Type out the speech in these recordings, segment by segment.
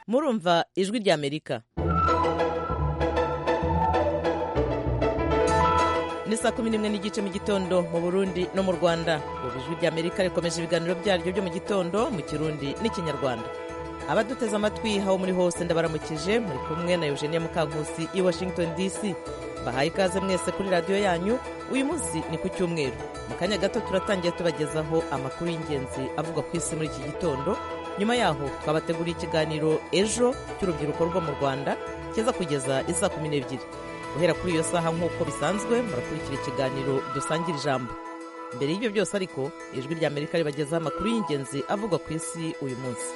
murumva ijwi rya amerika ni saa kumi n'imwe n'igice mu gitondo mu burundi no mu rwanda ubu ijwi rya amerika rikomeje ibiganiro byaryo byo mu gitondo mu kirundi n'ikinyarwanda abaduteze amatwi aho muri hose ndabaramukije muri kumwe na eugenia mukankusi i washington dc bahaye ikaze mwese kuri radiyo yanyu uyu munsi ni ku cyumweru mu kanya gato turatangira tubagezaho amakuru y'ingenzi avugwa ku isi muri iki gitondo nyuma yaho twabateguriye ikiganiro ejo cy'urubyiruko rwo mu rwanda kiza kugeza isa kumi n'ebyiri guhera kuri iyo saha nk'uko bisanzwe murakurikira ikiganiro dusangira ijambo mbere y'ibyo byose ariko ijwi rya amerika ribagezaho amakuru y'ingenzi avugwa ku isi uyu munsi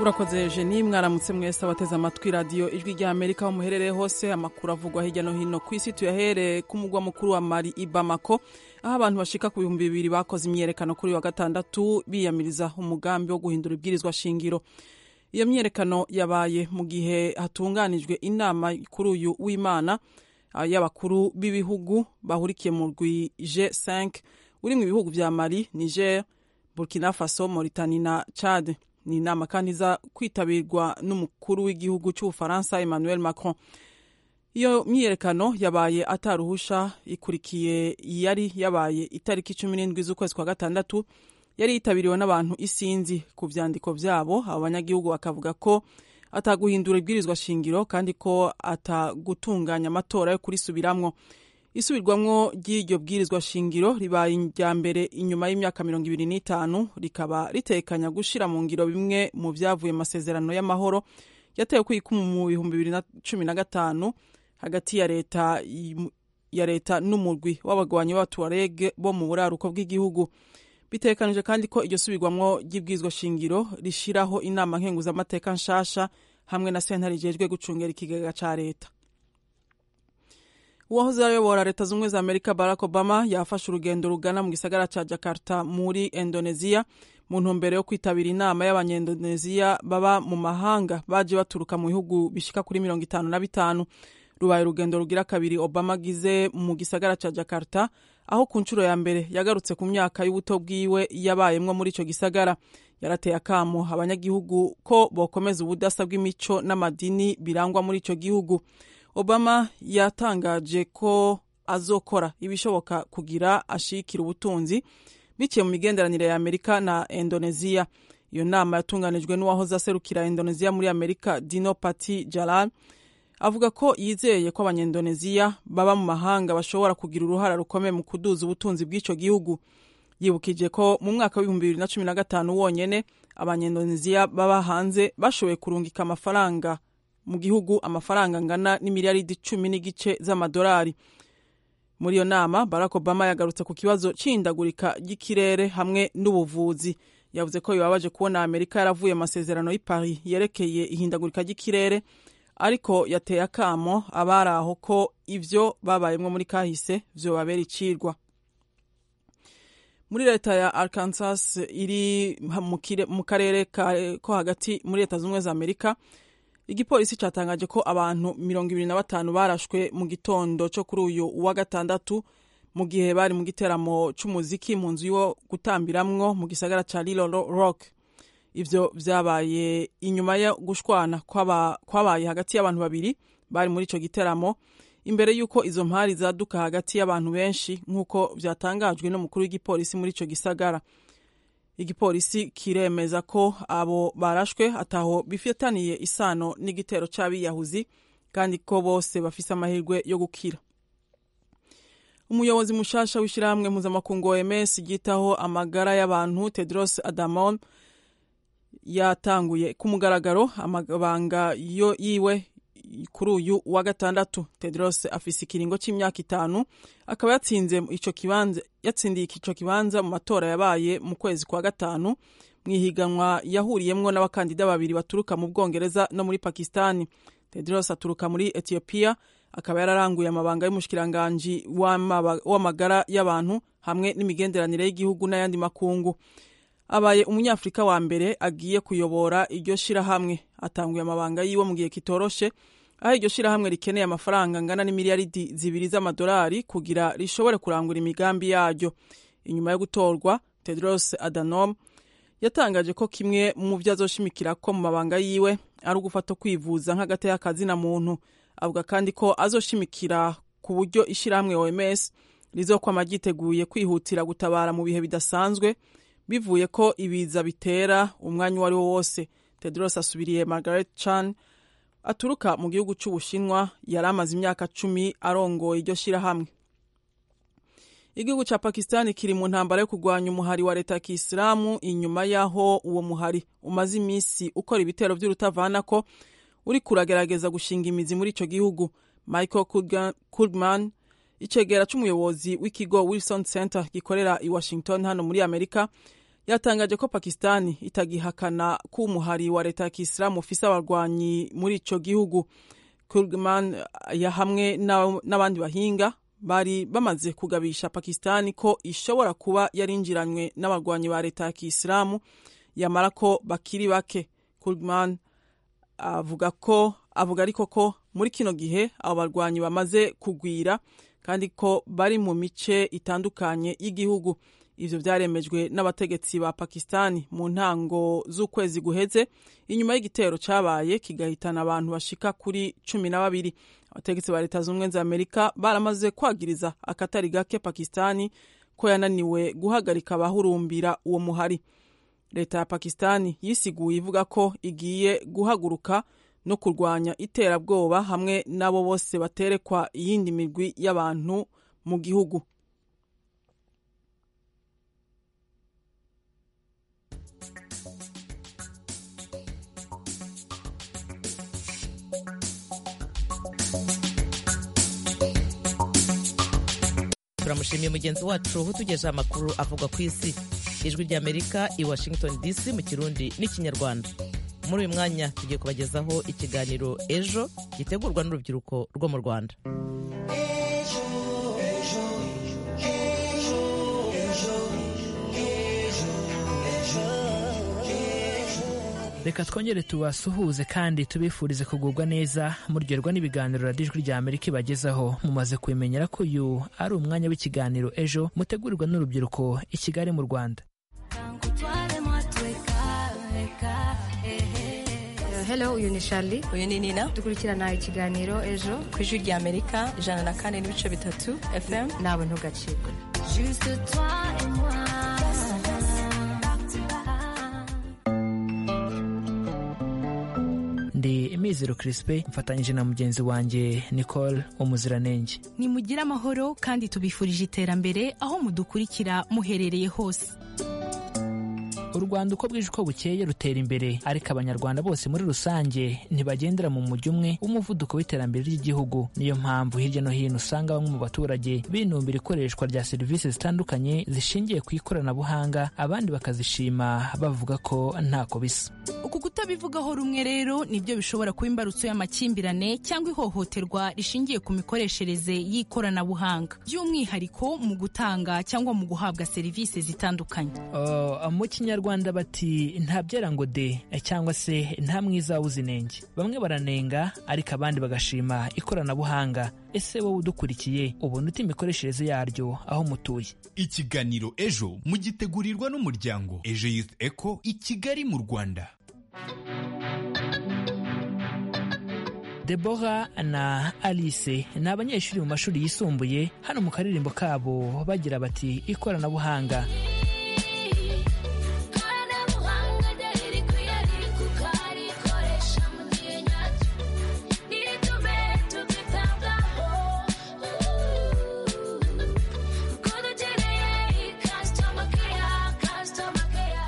urakoze jeni mwaramutse mwese abateze amatwi radiyo ijwi rya amerika aho muherereye hose amakuru avugwa hirya no hino ku isi tuyahereye ku mugwa mukuru wa mari i bamako aho abantu bashika ku bihumbi bibiri bakoze imyiyerekano kuri wa gatandatu biyamiriza umugambi wo guhindura ibwirizwa shingiro iyo myiyerekano yabaye mu gihe hatunganijwe inama kuri uyu w'imana y'abakuru b'ibihugu bahurikiye mu rwi g5 uri mu bihugu bya mari niger burkina faso moritani na chad ni inama kandi iza kwitabirwa n'umukuru w'igihugu cy'ubufaransa emmanuel macron iyo myiyerekano yabaye ataruhusha ikurikiye yari yabaye itariki cumi n'indwi z'ukwezi kwa gatandatu yari yitabiriwe n'abantu isinzi ku byandiko byabo abanyagihugu bakavuga ko ataguhindura ibwirizwa shingiro kandi ko atagutunganya amatora yo kurisubiramwo isubirwamwo ry'iryo bwirizwa shingiro ribaye irya mbere inyuma y'imyaka mirongo ibiri n'itanu rikaba ritekanya gushyira mu ngiro bimwe mu byavuye amasezerano y'amahoro yatewe kwikumu mu bihumbi bibiri na cumi na gatanu hagati ya leta ya leta n'umurwi w'abagwanyi b'abatuwarege bo mu buraruko bw'igihugu bitekanije kandi ko iryo subirwamwo ry'ibwirizwa shingiro rishyiraho inama nkenguzamateka nshasha hamwe na sentare rijejwe gucungera ikigega ca leta uwahoze ayobora leta z'ubumwe za amerika barack obama yafashe urugendo rugana mu gisagara cya jakarta muri indonesia mu ntumbero yo kwitabira inama y'abanyendoneziya baba mu mahanga baje baturuka mu bihugu bishika kuri mirongo itanu na bitanu rubaye urugendo rugira kabiri obama agize mu gisagara cya jakarta aho ku nshuro ya mbere yagarutse ku myaka y'ubuto bwiwe yabayemwo muri ico gisagara yarateye akamo abanyagihugu ko bokomeza ubudasa bw'imico n'amadini birangwa muri ico gihugu obama yatangaje ko azokora ibishoboka kugira ashikira ubutunzi biciye mu migenderanire ya amerika na indoneziya iyo nama yatunganijwe n'uwahoze aserukira indoneziya muri amerika dino pati jalal avuga ko yizeye ko abanyendoneziya baba mu mahanga bashobora kugira uruhara rukomeye mu kuduza ubutunzi bw'icyo gihugu yibukije ko mu mwaka w'ibihumbi bibiri na cumi na gatanu wonyene abanyendoneziya baba hanze bashoboye kurungika amafaranga mu gihugu amafaranga angana n'imiliyaridi cumi n'igice z'amadolari muri iyo nama barack obama yagarutse ku kibazo c'ihindagurika ry'ikirere hamwe n'ubuvuzi yavuze ko bibabaje kubona amerika yaravuye amasezerano y'i paris yerekeye ihindagurika ry'ikirere ariko yateye akamo abari aho ko ivyo babayemwo muri kahise vyobabera icirwa muri leta ya arkansas iri mu karere ko hagati muri leta z'ubumwe za amerika igipolisi cyatangaje ko abantu mirongo ibiri na batanu barashwe mu gitondo cyo kuri uyu wa gatandatu mu gihe bari mu giteramo c'umuziki mu nzu yo gutambiramwo mu gisagara ca Little Rock ivyo vyabaye inyuma yo gushwana kwabaye hagati y'abantu babiri bari muri ico giteramo imbere y'uko izo mpari zaduka hagati y'abantu benshi nk'uko vyatangajwe n'umukuru w'igipolisi muri ico gisagara igipolisi kiremeza ko abo barashwe ataho bifitaniye isano n'igitero c'abiyahuzi kandi ko bose bafise amahirwe yo gukira umuyobozi mushasha w'ishirahamwe mpuzamakungu oms ryitaho amagara y'abantu tedros adamon yatanguye ku mugaragaro amabanga yo yiwe kuri uyu wa gatandatu tedros afise ikiringo c'imyaka itanu akaba yatsinze ico kibanza yatsindiye ico kibanza mu matora yabaye mu kwezi kwa gatanu mu ihiganwa yahuriyemwo n'abakandida babiri baturuka mu bwongereza no muri pakistani tedros aturuka muri etiyopiya akaba yararanguye amabanga y'umushikiranganji w'amagara y'abantu hamwe n'imigenderanire y'igihugu n'ayandi makungu abaye umunyafurika wa mbere agiye kuyobora iryo shirahamwe atanguye amabanga yiwe mu gihe kitoroshe aho iryo shirahamwe rikeneye amafaranga angana n'imiliyaridi zibiri z'amadolari kugira rishobore kurangura imigambi yaryo inyuma yo gutorwa tedros adanom yatangaje ko kimwe mu byo azoshimikira ko mu mabanga yiwe ari ugufata kwivuza nk'agateyakazina muntu avuga kandi ko azoshimikira ku buryo ishyirahamwe oms rizokwama ryiteguye kwihutira gutabara mu bihe bidasanzwe bivuye ko ibiza bitera umwanya uwo ari wo wose tedros asubiriye margaret chan aturuka mu gihugu cy'ubushinwa yari amaze imyaka cumi arongoye iryo shyirahamwe igihugu cya pakisitani kiri mu ntambara yo kurwanya umuhari wa leta ya kisilamu inyuma y'aho uwo muhari umaze iminsi ukora ibitero by'urutavana ko uri kuragerageza gushinga imizi muri icyo gihugu michael kurgman icegera cy'umuyobozi w'ikigo wilson center gikorera i washington hano muri amerika yatangaje ko pakisitani itagihakana ko umuhari wa leta ya kisilamu ufise abarwanyi muri icyo gihugu kurgman hamwe n'abandi bahinga bari bamaze kugabisha pakisitani ko ishobora kuba yarinjiranywe n'abarwanyi ba leta ya kisilamu yamara ko bakiri bake kurgman avuga ko avuga ariko ko muri kino gihe abo barwanyi bamaze kugwira kandi ko bari mu mice itandukanye y'igihugu ivyo vyaremejwe n'abategetsi ba pakistani mu ntango z'ukwezi guheze inyuma y'igitero cabaye kigahitana abantu bashika kuri cumi na babiri abategetsi ba leta zunze za amerika baramaze kwagiriza akatari gake pakistani ko yananiwe guhagarika abahurumbira uwo muhari leta ya pakistani yisiguye ivuga ko igiye guhaguruka no kurwanya iterabwoba hamwe n'abo bose baterekwa iyindi migwi y'abantu mu gihugu turamushimiye mugenzi wacu utugejeho amakuru avuga ku isi ijwi ry'amerika i washington dc mu kirundi n'ikinyarwanda muri uyu mwanya tugiye kubagezaho ikiganiro ejo gitegurwa n'urubyiruko rwo mu rwanda reka twongere tubasuhuze kandi tubifurize kugubwa neza muryoherwa n'ibiganiro radiyo ijwi rya amerika ibagezaho mumaze kubimenyera ko uyu ari umwanya w'ikiganiro ejo mutegurirwa n'urubyiruko i kigali mu rwanda Hello, uyu ni Charlie. uyu ni nina Dukurikirana ikiganiro ejo ku ijwi rya amerika ijana na kane n'ibice bitatu fm nawe ntugacikwe. ndi imizero kirisipe mfatanyije na mugenzi wanjye nicole umuziranenge nimugire amahoro kandi tubifurije iterambere aho mudukurikira muherereye hose u rwanda uko bwije uko bukeye rutera imbere ariko abanyarwanda bose muri rusange ntibagendera mu mujyo umwe w'umuvuduko w'iterambere ry'igihugu niyo mpamvu hirya no hino usanga bamwe mu baturage binumbira ikoreshwa rya serivisi zitandukanye zishingiye ku ikoranabuhanga abandi bakazishima bavuga ko ntako bisa uku kutabivugaho rumwe rero nibyo bishobora kuba imbarutso y'amakimbirane cyangwa ihohoterwa rishingiye ku mikoreshereze y'ikoranabuhanga by'umwihariko mu gutanga cyangwa mu guhabwa serivisi zitandukanye Oh, mu kinyarwanda bati nta byera ngo de cyangwa se nta mwiza wuzi inenge bamwe baranenga ariko abandi bagashima ikoranabuhanga ese wowe udukurikiye ubona uta imikoreshereze yaryo aho mutuye ikiganiro ejo mugitegurirwa n'umuryango ejo youth eco i kigali mu rwanda Deborah na Alice ni abanyeshuri mu mashuri yisumbuye hano mu karirimbo kabo bagira bati ikoranabuhanga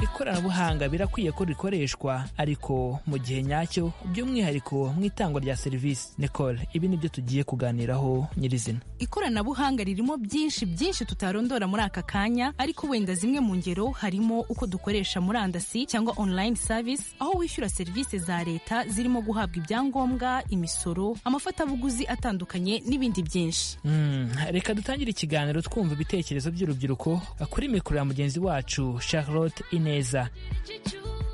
ikoranabuhanga birakwiye ko rikoreshwa ariko mu gihe nyacyo by'umwihariko mu itangwa rya serivisi nicole ibi nibyo tugiye kuganiraho nyirizina ikoranabuhanga ririmo byinshi byinshi tutarondora muri aka kanya ariko wenda zimwe mu ngero harimo uko dukoresha murandasi cyangwa online service aho wishyura serivisi za leta zirimo guhabwa ibyangombwa imisoro amafatabuguzi atandukanye n'ibindi byinshi Mm, reka dutangire ikiganiro twumva ibitekerezo by'urubyiruko kuri mikoro ya mugenzi wacu charlotte ineza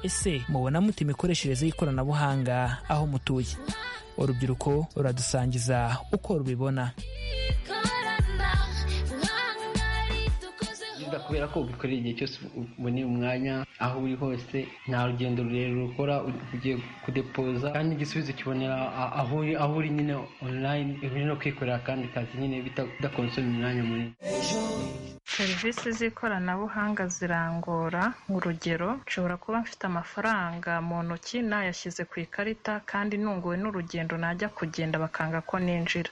ese mubona mute imikoreshereze y'ikoranabuhanga aho mutuye urubyiruko ruradusangiza uko rubibona Ndakunda kubera ko ubikorera igihe cyose uboneye umwanya aho uri hose nta rugendo rurerure ukora ugiye kudepoza kandi igisubizo kibonera a- aho uri aho uri nyine online uri no kwikorera akandi kazi nyine bidakonsomye umwanya munini serivisi z'ikoranabuhanga zirangora urugero nshobora kuba mfite amafaranga mu ntoki nayashyize ku ikarita kandi nunguwe n'urugendo najya kugenda bakanga ko ninjira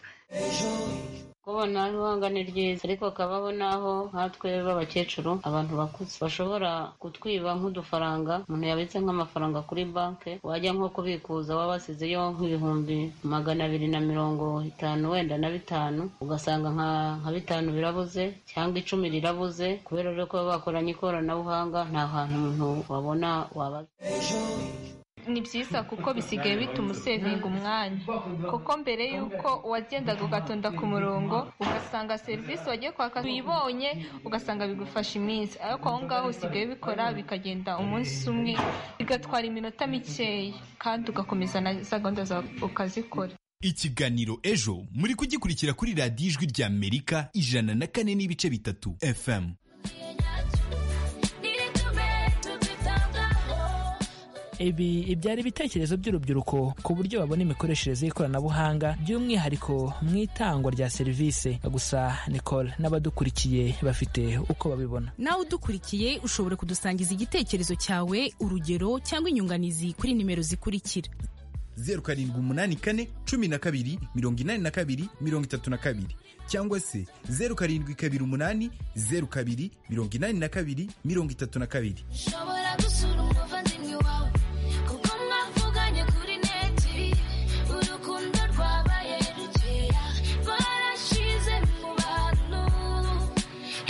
kubona ruhanga ni ryiza ariko kabaho n'aho nkatwe b'abakecuru abantu bakuze bashobora kutwiba nk'udufaranga umuntu yabitse nk'amafaranga kuri banki wajya nko kubikuza waba wasizeyo nk'ibihumbi magana abiri na mirongo itanu wenda na bitanu ugasanga nka nka bitanu birabuze cyangwa icumi rirabuze kubera rero ko baba bakoranye ikoranabuhanga nta hantu umuntu wabona wabaza ni byiza kuko bisigaye bituma usevinga umwanya kuko mbere y'uko wagendaga ugatonda ku murongo ugasanga serivisi wagiye kwaka uyibonye ugasanga bigufasha iminsi ariko aho ngaho usigaye ubikora bikagenda umunsi umwe bigatwara iminota mikeya kandi ugakomeza na za gahunda zawe ukazikora ikiganiro ejo muri kugikurikira kuri radiyo ijwi rya amerika ijana na kane n'ibice bitatu fm ibi ibyari ibitekerezo by'urubyiruko ku buryo babona imikoreshereze y'ikoranabuhanga by'umwihariko mu itangwa rya serivisi gusa nicole n'abadukurikiye bafite uko babibona nawe udukurikiye ushobora kudusangiza igitekerezo cyawe urugero cyangwa inyunganizi kuri nimero zikurikira zeru karindwi umunani kane cumi na kabiri mirongo inani na kabiri mirongo itatu na kabiri cyangwa se zeru karindwi kabiri umunani zeru kabiri mirongo inani na kabiri mirongo itatu na kabiri ushobora gusura umuvandimwe wawe kuko mwavuganye kuri neti urukundo rwabaye rukeya barashize mu bantu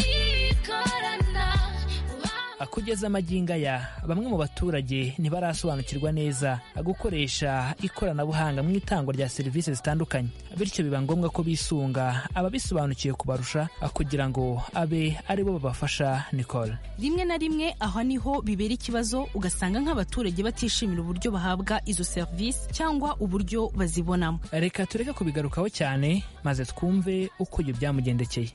ikorana kugeza amagingo aya bamwe mu baturage ntibarasobanukirwa neza gukoresha ikoranabuhanga mu itangwa rya serivisi zitandukanye bityo biba ngombwa ko bisunga ababisobanukiwe kubarusha kugira ngo abe aribo babafasha nicole rimwe na rimwe aho niho bibera ikibazo ugasanga nk'abaturage batishimira uburyo bahabwa izo serivisi cyangwa uburyo bazibonamo reka tureke kubigarukaho cyane maze twumve uko ibyo byamugendekeye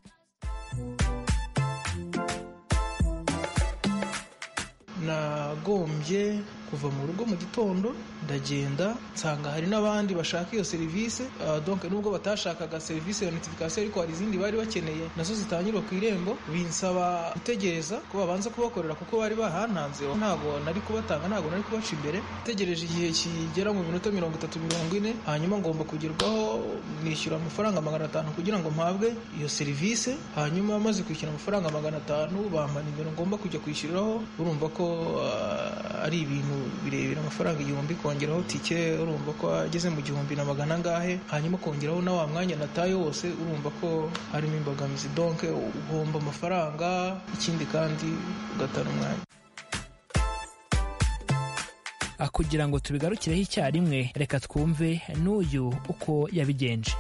nagombye kuva mu rugo mu gitondo ndagenda nsanga hari n'abandi bashaka iyo serivisi Ah, donc nubwo batashakaga serivisi ya notification ariko hari izindi bari bakeneye nazo zitangirwa ku irembo binsaba gutegereza ko babanza kubakorera kuko bari bahantanze ntabwo nari kubatanga ntabwo nari kubaca imbere tegereje igihe kigera mu minota mirongo itatu mirongo ine hanyuma ngomba kugerwaho nishyura amafaranga magana atanu kugira ngo mpabwe iyo serivisi hanyuma maze kwishyura amafaranga magana atanu bampa nimero ngomba kujya kwishyuriraho urumva ko ah, ari ibintu birebire amafaranga igihumbi kongeraho tike urumva ko ageze mu gihumbi na magana angahe hanyuma kongeraho na wa mwanya nataye wose urumva ko harimo imbogamizi donke ugomba amafaranga ikindi kandi ugatana umwanya kugira ngo tubigarukireho icyarimwe reka twumve n'uyu uko yabigenje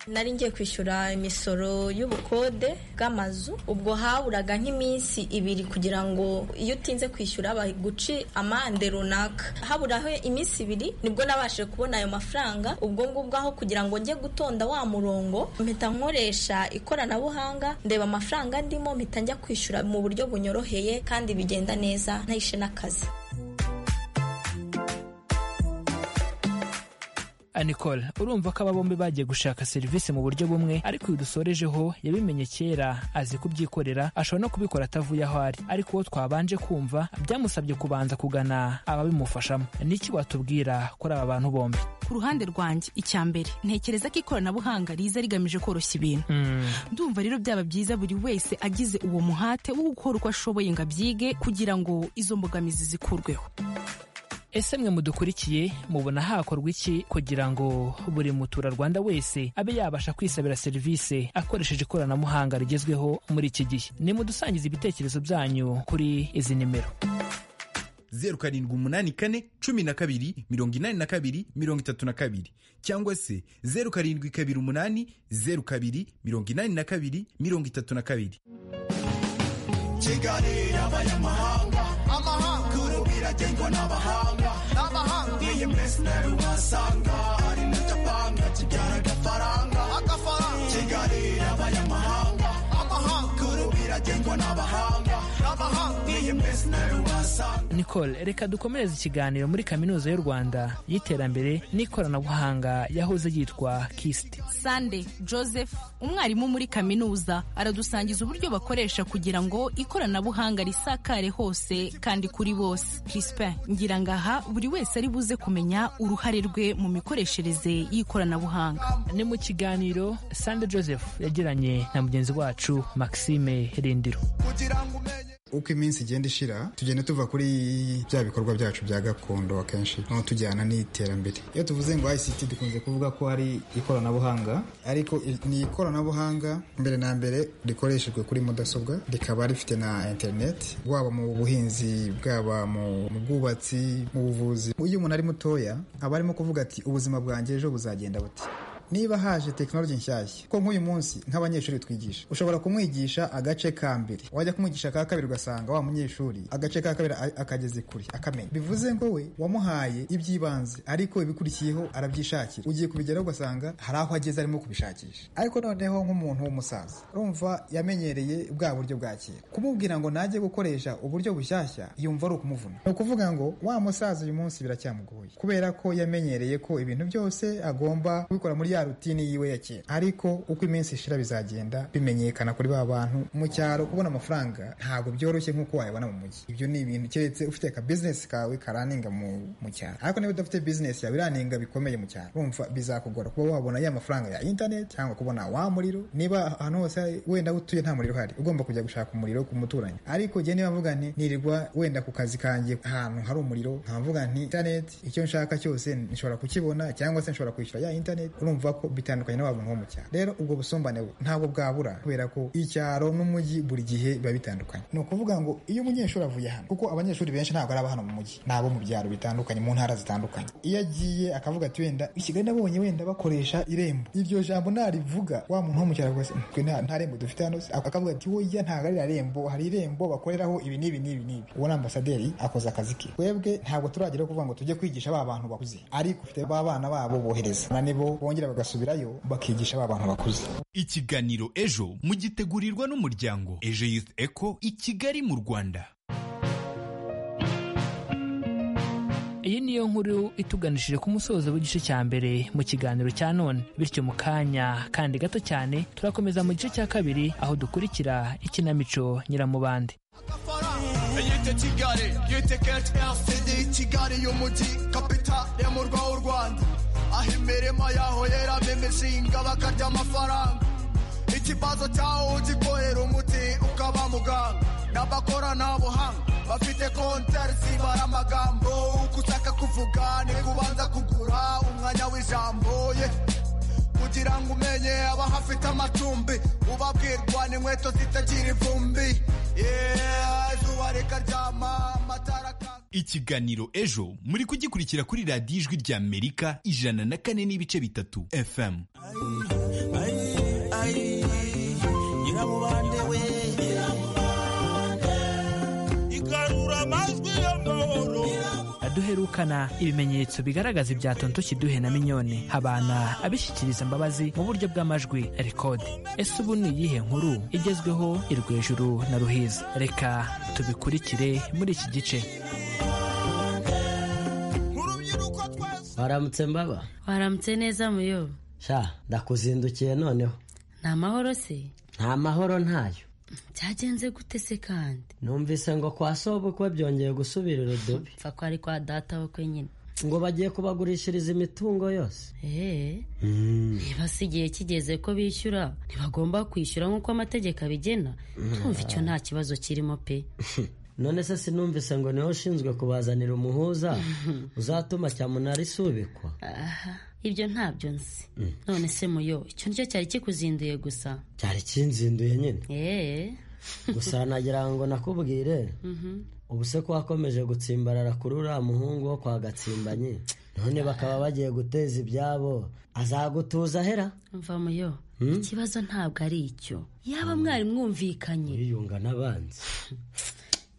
nari ngiye kwishyura imisoro y'ubukode bw'amazu ubwo haburaga nk'iminsi ibiri kugira ngo iyo utinze kwishyura baguci amande runaka haburaho iminsi ibiri nibwo nabashije kubona ayo mafaranga ubwo ngubwo aho kugira ngo njye gutonda wa murongo mpita nkoresha ikoranabuhanga ndeba amafaranga ndimo mpita njya kwishyura mu buryo bunyoroheye kandi bigenda neza ntahishe n'akazi nicole urumva ko aba bombi bagiye gushaka serivisi mu buryo bumwe ariko uyu dusorejeho yabimenye kera azi kubyikorera ashobora no kubikora atavuye aho ari ariko uwo twabanje kumva byamusabye kubanza kugana ababimufashamo niki watubwira kuri aba bantu bombi ku ruhande rwanjye icya mbere ntekereza ko ikoranabuhanga riza rigamije koroshya ibintu ndumva rero byaba byiza buri wese agize uwo muhate wo gukora uko ashoboye ngo abyige kugira ngo izo mbogamizi zikurweho ese mwe mudukurikiye mubona hakorwa iki kugira ngo buri muturarwanda wese abe yabasha kwisabira serivisi akoresheje ikoranabuhanga rigezweho muri iki gihe nimudusangize ibitekerezo byanyu kuri izi nimero zeru karindwi umunani kane cumi na kabiri mirongo inani na kabiri mirongo itatu na kabiri cyangwa se zeru karindwi kabiri umunani zeru kabiri mirongo inani na kabiri mirongo itatu na kabiri kigali y'abanyamahanga amahanga urubu iragengwa n'abahanga n'abahanga iyi minsi nawe wasanga ari na japanga kibyara agafaranga agafaranga kigali y'abanyamahanga amahanga urubu iragengwa biragengwa n'abahanga n'abahanga niyo mbese nawe wasanga nicole reka dukomereze ikiganiro muri kaminuza y'u rwanda y'iterambere n'ikoranabuhanga yahoze yitwa kisiti sande joseph umwarimu muri kaminuza aradusangiza uburyo bakoresha kugira ngo ikoranabuhanga risakare hose kandi kuri bose crispin ngirangaha buri wese ari buze kumenya uruhare rwe mu mikoreshereze y'ikoranabuhanga ni mu kiganiro sande joseph yagiranye na mugenzi wacu maxime rindiro uko iminsi igenda ishira tugenda tuva kuri bya bikorwa byacu bya gakondo akenshi no tujyana n'iterambere iyo tuvuze ngo ICT dukunze kuvuga ko hari ikoranabuhanga ariko i- ni ikoranabuhanga mbere na mbere rikoreshejwe kuri mudasobwa rikaba rifite na internet waba mu buhinzi bwaba mu mu bwubatsi mu buvuzi iyo umuntu ari mutoya aba arimo kuvuga ati ubuzima bwanjye ejo buzagenda buti niba haje tekinoloji nshyashya ko nk'uyu munsi nk'abanyeshuri twigisha ushobora kumwigisha agace ka mbere wajya kumwigisha aka kabiri ugasanga wa munyeshuri agace ka kabiri a- akageze kure akamenya bivuze ngo we wamuhaye iby'ibanze ariko ibikurikiyeho arabyishakira ugiye kubigeraho ugasanga hari aho ageze arimo kubishakisha ariko noneho nk'umuntu w'umusaza urumva yamenyereye bwa buryo bwa kera kumubwira ngo najye gukoresha uburyo bushyashya yumva ari ukumuvuna ni ukuvuga ngo wa musaza uyu munsi biracyamugoye kubera ko yamenyereye ko ibintu byose agomba kubikora muri ya rutini yiwe ya kera ariko uko iminsi ishira bizagenda bimenyekana kuri ba bantu mu cyaro kubona amafaranga ntabwo byoroshye nk'uko wayabona mu mujyi ibyo ni ibintu keretse ufite ka business kawe karaninga mu, mu cyaro ariko niba udafite business yawe iraninga bikomeye mu cyaro urumva bizakugora kuba wabona ya mafaranga ya internet cyangwa kubona wa muriro niba ahantu hose wenda aho utuye nta muriro uhari ugomba kujya gushaka umuriro ku muturanyi ariko jye niba mvuga nti nirirwa wenda ku kazi kanjye ahantu hari umuriro nkavuga nti internet icyo nshaka cyose nshobora kukibona cyangwa se nshobora kwishyura ya internet urumva ko bitandukanye n'abantu bo mu cyaro rero ubwo busumbane bu- ntabwo bwabura kubera ko icyaro n'umujyi buri gihe biba bitandukanye ni ukuvuga ngo iyo umunyeshuri avuye hano kuko abanyeshuri benshi ntabwo ari aba hano mu mujyi ni abo mu byaro bitandukanye mu ntara zitandukanye iyo agiye akavuga ati wenda i kigali nabonye wenda bakoresha irembo iryo jambo narivuga wa muntu wo mu cyaro rwose nta nta rembo dufite hano se akavuga ati woya ntabwo ari irembo hari irembo bakoreraho ibi n'ibi n'ibi n'ibi uwo ni ambasaderi akoze akazi ke twebwe ntabwo turageraho kuvuga ngo tujye kwigisha ba bantu bakuze ariko ufite ba bana babo bohereza na nibo bongera bagasubirayo bakigisha ba bantu bakuze ikiganiro ejo mugitegurirwa n'umuryango ejo youth eco i kigali mu rwanda iyi niyo nkuru ituganishije ku musozo w'igice cya mbere mu kiganiro cya none bityo mu kanya kandi gato cyane turakomeza mu gice cya kabiri aho dukurikira ikinamico nyiramubande yite kigali yite keti yasidi kigali y'umujyi kapitali yo mu rwa w'u rwanda aho imirima yaho yeramo imishinga bakarya amafaranga ikibazo cyawo ugikohera umuti ukaba muganga n'abakora buhanga bafite kontari zibara amagambo uko ushaka kuvuga ni kubanza kugura umwanya w'ijambo ye kugira ngo umenye abahafite amacumbi ubabwirwa n'inkweto zitagira ivumbi Yeah, izuba rikaryama amatara akaka ikiganiro ejo muri kugikurikira kuri radiyo ijwi ry'amerika ijana na kane n'ibice bitatu fm nyiramubande we igarura amajwi y'amahoro duherukana ibimenyetso bigaragaza ibya tonto kiduhe na minyone habana abishyikiriza mbabazi mu buryo bw'amajwi rekodi ese ubu ni iyihe nkuru igezweho irwejuru na ruhiza reka tubikurikire muri iki gice waramutse mbaba waramutse neza muyobo sha ndakuzindukiye noneho ni amahoro se nta mahoro ntayo byagenze gute se kandi numvise ngo kwa sobukwe byongeye gusubira urudubi mfa ko ari kwa data we kwenyine ngo bagiye kubagurishiriza imitungo yose eee Mm. niba si igihe kigeze ko bishyura ntibagomba kwishyura nk'uko amategeko abigena twumva icyo nta kibazo kirimo pe none se sinumvise ngo niho ushinzwe kubazanira umuhuza uzatuma cyamunara isubikwa aha ibyo ntabyo nzi none se muyo icyo nicyo cyari kikuzinduye gusa cyari kinzinduye nyine eee gusa nagira ngo nakubwire Mhm. ubu se ko wakomeje gutsimbarara kuri uriya muhungu wo kwa gatsimbanyi none bakaba bagiye guteza ibyabo azagutuza ahera mva muyo Hmm? ikibazo ntabwo ari icyo yaba mwari mwumvikanye yiyunga n'abanzi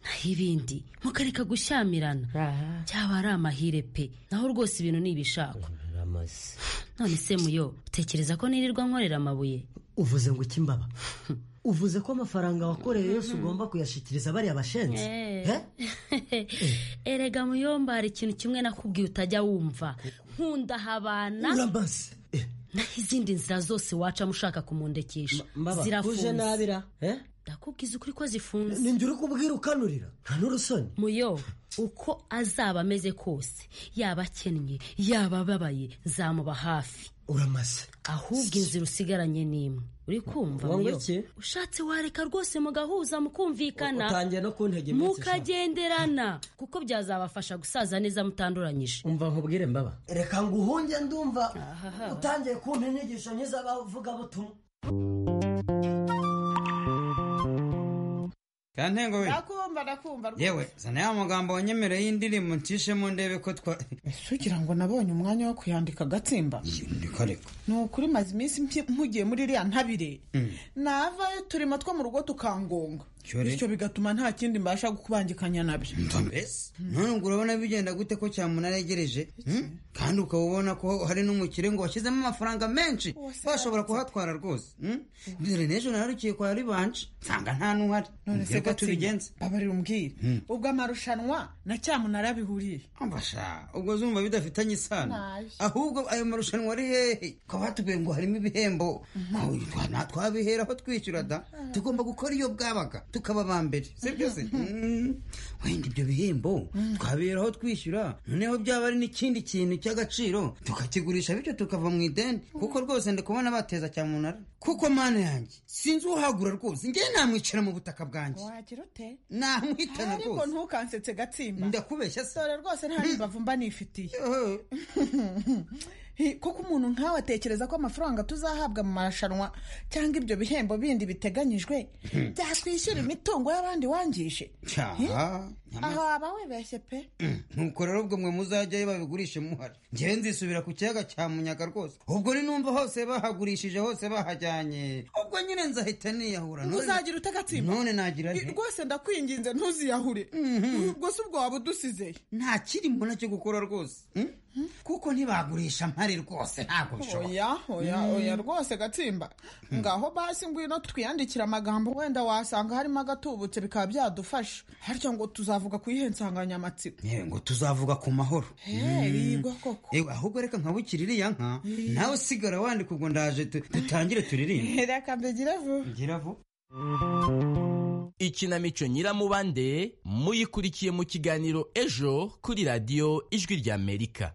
naho ibindi mukareka gushyamirana byaba ari amahire pe naho rwose ibintu ni ibishakwa amazi none se muyo utekereza ko nirirwa nkorera amabuye uvuze ngo ikimbaba uvuze ko amafaranga wakoreye yose ugomba kuyashyikiriza bariya bashenzi Eh. erega muyomba hari ikintu kimwe nakubwiye utajya wumva nkunda habana urambaze naho izindi nzira zose wacamo ushaka kumundekesha mbaba, uje nabira, eh? ndakubwiza ukuri ko zifunze ni njye uri kubwira ukanurira nta n'urusoni muyo uko azaba ameze kose yaba akennye yaba ababaye nzamuba hafi uramaze ahubwo inzira usigaranye n'imwe uri kumva Wanga muyo iki? ushatse wareka rwose mugahuza mukumvikana utangiye no kuntega iminsi sha. mukagenderana kuko byazabafasha gusaza neza mutanduranyije umva nkubwire mbaba reka nguhunge ndumva utangiye kumpa inyigisho nk'iz'abavugabutumwa kantengo we ndakumva ndakumva rwose. yewe zana ya magambo wanyemereye y'indirimbo ncishemo ndebe ko twa Ese ugira ngo nabonye umwanya wo kuyandika agatsimba ndiko reka ni ukuri maze iminsi mpi- mpugiye muri iriya ntabire Mm. navayo uturimo two mu rugo tukangonga Cyo re. bityo bigatuma nta kindi mbasha gukubangikanya nabyo mbese none ubwo urabona bigenda gute ko cyamunara yegereje Hmm? kandi ukaba ubona ko hari n'umukire ngo washyizemo amafaranga menshi bashobora kuhatwara rwose Hmm? dore n'ejo nararukiye kwa ribanje nsanga nta n'uhari none se mbwira ko tubigenza gatsimba babarira umbwire Mm. ubwo amarushanwa na cyamunara bihuriye ambasha ubwo zumva bidafitanye isano Nabi. ahubwo ayo marushanwa ari hehe ukaba watubwiye ngo harimo ibihembo Nta twabihera aho twishyura da tugomba gukora iyo bwabaga tukaba ba mbere si byo se Mm. wenda ibyo bihembo twabihera aho twishyura noneho byaba ari n'ikindi kintu cy'agaciro tukakigurisha bityo tukava mu ideni kuko rwose ndi kubona bateza cyamunara kuko mana yanjye sinzi uhagura rwose ngewe namwicara mu butaka bwanjye wagira ute namwitana ariko rwose ntukansetse gatsimba ndakubeshya se dore rwose nta nimbavu mba nifitiye Hi, kuko umuntu nkawe atekereza ko amafaranga tuzahabwa mu marushanwa cyangwa ibyo bihembo bindi biteganyijwe Hmm. byatwishyura imitungo y'abandi wangije cyaha aho waba wibeshye pe nuko rero ubwo mwe muzajyayo babigurishe muhari ngewe nzisubira ku kiyaga cya munyaga rwose ubwo ninumva hose bahagurishije hose bahajyanye ubwo nyine nzahita niyahura None- uzagira utagatsima none nagira nte? rwose ndakwinginze ntuziyahure ubwo si ubwo waba udusizeye nta kirimo nacyo gukora rwose Hmm? kuko ntibagurisha mpari rwose ntabwo bishoboka oya oya Mm. oya rwose gatsimba ngaho basi ngwino twiyandikire amagambo wenda wasanga harimo agatubutse bikaba byadufasha harya ngo tuzavuga ku iyihe nsanganyamatsiko yewe ngo tuzavuga ku mahoro Eh, Hmm. yigwa koko Ewe, ahubwo reka nkabukira iriya nka Eh. nawe usigara wandika ubwo ndaje tu- dutangire turirimbe reka mbigire vuba ngira vuba ikinamico nyiramubande muyikurikiye mu kiganiro ejo kuri radiyo ijwi ry'amerika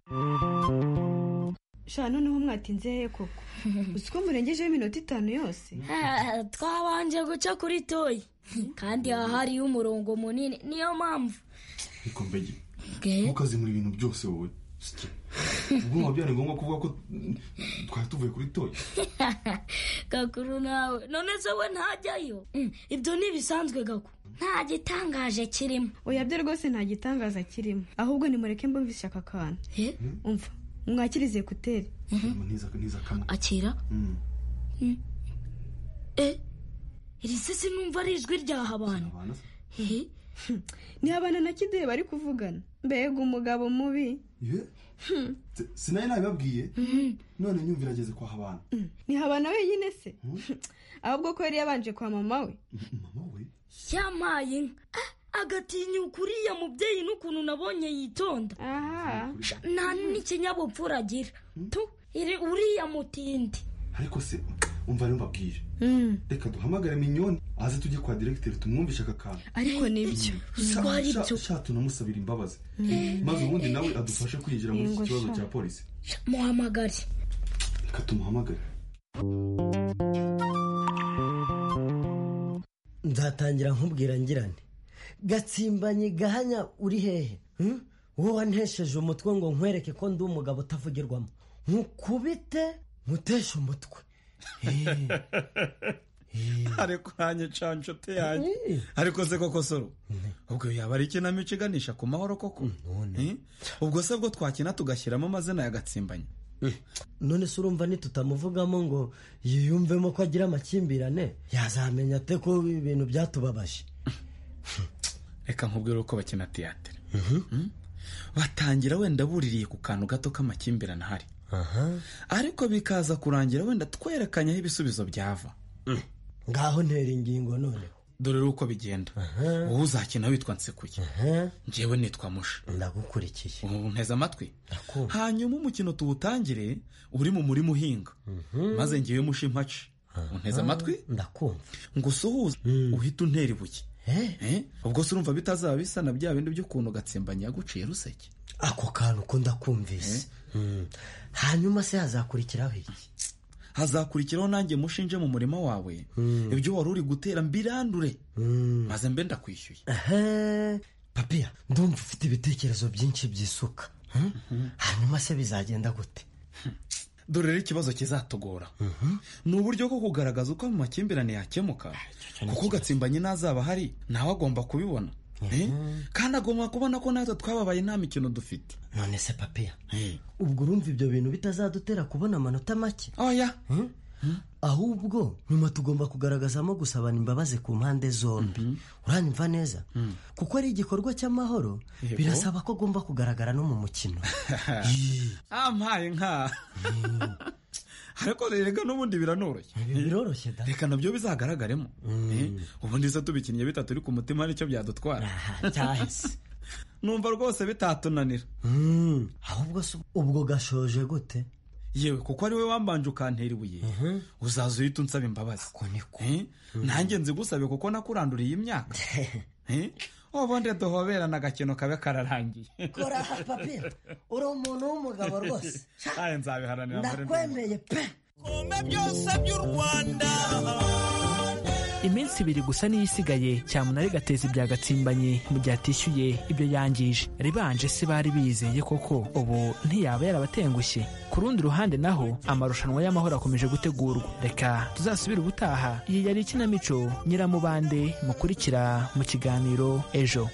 sha noneho mwatinze hehe koko uzi ko murengejeho iminota itanu yose twabanje guca kuri toyi kandi haba hariho umurongo munini niyo mpamvu ikombe ntukazimura ibintu byose wowe Sike. ubwo byari ngombwa kuvuga ko mm, twari tuvuye kuri toyi gakuru nawe none se we ntajyayo Mm, ibyo ntibisanzwe gaku nta gitangaje kirimo oya byo rwose nta gitangaza kirimo ahubwo nimureke mbumve ishyaka akantu umva mwakirize ekuteri niza kamwe akira Mm. eh iri se sinumva ari ijwi rya habana ni abana na kidehe bari kuvugana mbega umugabo mubi Ye? S- sinari nabibabwiye none nyumvirageze kwa habana ni habana wenyine se ahubwo ko yari yabanje kwa mama we yamaye inka Ah, agatinyuka uriya mubyeyi n'ukuntu nabonye yitonda Sha, nta n'ikinyabupfura agira tu iri uriya mutindi ariko se umva rero mbabwije reka duhamagare minyoni aze tujye kwa diregiteri tumwumvishe aka kantu ariko nibyo Sha- sha- sha tunamusabira imbabazi maze ubundi nawe adufashe kwinjira muri iki Yego, kibazo sha. cya polisi Sha, muhamagare reka tumuhamagare nzatangira nkubwira ngirane gatsimbanye gahanya uri hehe Hmm? wowe wantesheje umutwe ngo nkwereke ko ndi umugabo utavugirwamo nkukubite nkuteshe umutwe ariko hanye canshote yanjye Eh. ariko se koko soro ubwo yaba ari ikinamico iganisha ku mahoro koko Eh? ubwo se bwo twakina tugashyiramo amazina ya gatsimbanye none se urumva nitutamuvugamo ngo yiyumvemo ko agira amakimbirane yazamenya ate ko ibintu byatubabaje reka nkubwire uko bakina tiyatere batangira wenda buririye ku kantu gato k'amakimbirane ahari ariko bikaza kurangira wenda twerekanye aho ibisubizo byava ngaho ntera ingingo noneho dore uko bigenda wowe uzakina witwa nsekuye ngewe nitwa musha ndagukurikiye ubu nteze amatwi hanyuma umukino tuwutangire uri mu murima uhinga maze ngewe musha impaci unteze amatwi ndakumva ngo usuhuze uhite untera ibuye Eh, ubwo se urumva bitazaba bisa na bya bindi by'ukuntu gatsimbanya yaguciye ruseke ako kantu ko ndakumvise Mm. hanyuma se hazakurikiraho iki hazakurikiraho nanjye mushinje mu murima wawe ibyo wari uri gutera mbirandure maze mbe ndakwishyuye Ehe, papiya ndumva ufite ibitekerezo byinshi by'isuka Hmm? hanyuma se bizagenda gute dore rero ikibazo kizatugora ni uburyo bwo kugaragaza uko mu makimbirane yakemuka kuko gatsimbanye n'azaba ahari nawe agomba kubibona Eh, kandi agomba kubona ko natwe twababaye nta mikino dufite none se papiya ubwo urumva ibyo bintu bitazadutera kubona amanota make oya ahubwo nyuma tugomba kugaragazamo gusabana imbabazi ku mpande zombi uranyumva neza kuko ari igikorwa cy'amahoro Yego. birasaba ko agomba kugaragara no mu mukino ampaye nka ariko rega n'ubundi biranoroshye biroroshye da reka nabyo bizagaragaremo Eh, ubundi se tubikinnye bitatu uri ku mutima nicyo byadutwara cyahise numva rwose bitatunanira Mm, ahubwo se ubwo gashoje gute yewe kuko ari we wambanje ukantera ibuye uzaza uhita unsaba imbabazi Eh, nanjye nzigusabe kuko nakuranduriye imyaka Eh, ubundi duhoberana agakino kabe kararangiye kora papiya uri umuntu w'umugabo rwose Aye, nzabiharanira mbere mbi- ndakwemeye pe byose by'u rwanda iminsi ibiri gusa niyo isigaye cyamunara igateza ibya gatsimbanye mu gihe atishyuye ibyo yangije ribanje se bari bizeye koko ubu ntiyaba yarabatengushye ku rundi ruhande naho amarushanwa y'amahoro akomeje gutegurwa reka tuzasubire ubutaha iyi yari ikinamico nyiramubande mukurikira mu kiganiro ejo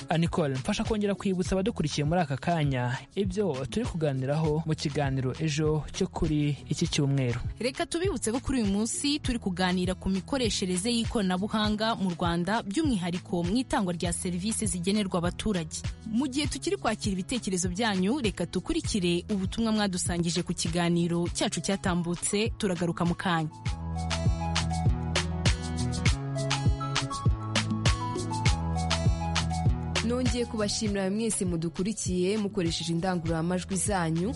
anicole mfasha kongera kwibutsa abadukurikiye muri aka kanya ibyo turi kuganiraho mu kiganiro ejo cyo kuri iki cyumweru reka tubibutse ko kuri uyu munsi turi kuganira ku mikoreshereze y'ikoranabuhanga mu rwanda by'umwihariko mu itangwa rya serivisi zigenerwa abaturage mu gihe tukiri kwakira ibitekerezo byanyu reka dukurikire ubutumwa mwadusangije ku kiganiro cyacu cyatambutse turagaruka mu kanya nongeye kubashimira mwese mudukurikiye mukoresheje indangururamajwi zanyu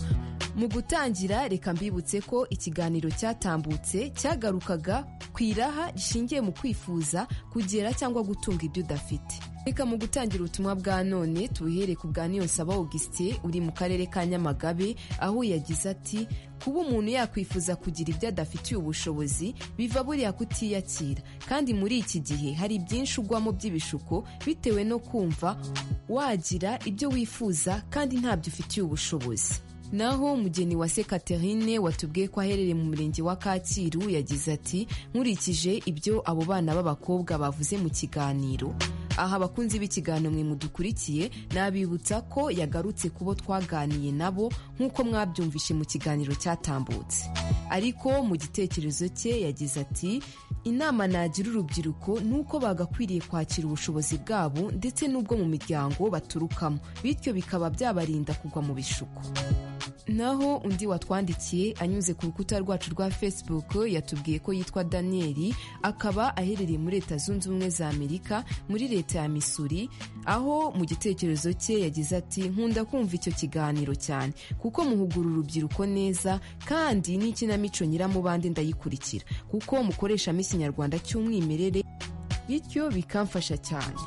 mu gutangira reka mbibutse ko ikiganiro cyatambutse cyagarukaga ku iraha rishingiye mu kwifuza kugera cyangwa gutunga ibyo udafite reka mu gutangira ubutumwa bwa none tubuhere ku bwa niyonsaba augustin uri mu karere ka nyamagabe aho yagize ati kuba umuntu yakwifuza kugira ibyo adafitiye ubushobozi biva buriya kutiyakira kandi muri iki gihe hari byinshi ugwamo by'ibishuko bitewe no kumva wagira ibyo wifuza kandi ntabyo ufitiye ubushobozi naho umugeni wa se Catherine watubwiye ko aherereye mu murenge wa Kacyiru yagize ati nkurikije ibyo abo bana b'abakobwa bavuze mu kiganiro aha abakunzi b'ikiganiro mwe mudukurikiye nabibutsa ko yagarutse ku bo twaganiye nabo nk'uko mwabyumvishe mu kiganiro cyatambutse ariko mu gitekerezo cye yagize ati inama nagira urubyiruko ni uko bagakwiriye kwakira ubushobozi bwabo ndetse n'ubwo mu miryango baturukamo bityo bikaba byabarinda kugwa mu bishuko naho undi watwandikiye anyuze ku rukuta rwacu rwa facebook yatubwiye ko yitwa daniyeli akaba aherereye muri leta zunze ubumwe za amerika muri leta ya missouri aho mu gitekerezo cye yagize ati nkunda kumva icyo kiganiro cyane kuko muhugura urubyiruko neza kandi n'ikinamico nyiramubande ndayikurikira kuko mukoreshamo ikinyarwanda cy'umwimerere bityo bikamfasha cyane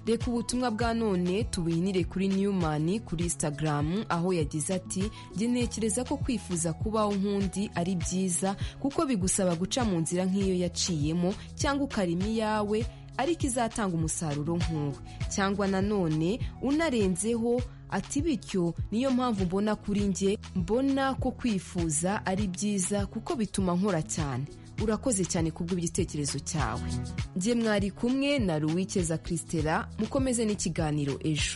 reka ubutumwa bwa none tubuhinire kuri newman kuri instagram aho yagize ati njye ntekereza ko kwifuza kubaho nk'undi ari byiza kuko bigusaba guca mu nzira nk'iyo yaciyemo cyangwa ukarema iyawe ariko izatanga umusaruro nk'uwe cyangwa nanone unarenzeho ati bityo niyo mpamvu mbona kuri njye mbona ko kwifuza ari byiza kuko bituma nkora cyane urakoze cyane kubw'igitekerezo cyawe njye mwari kumwe na ruwikeza christela mukomeze n'ikiganiro ejo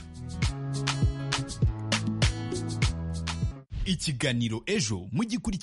ikiganiro ejo mugikurikira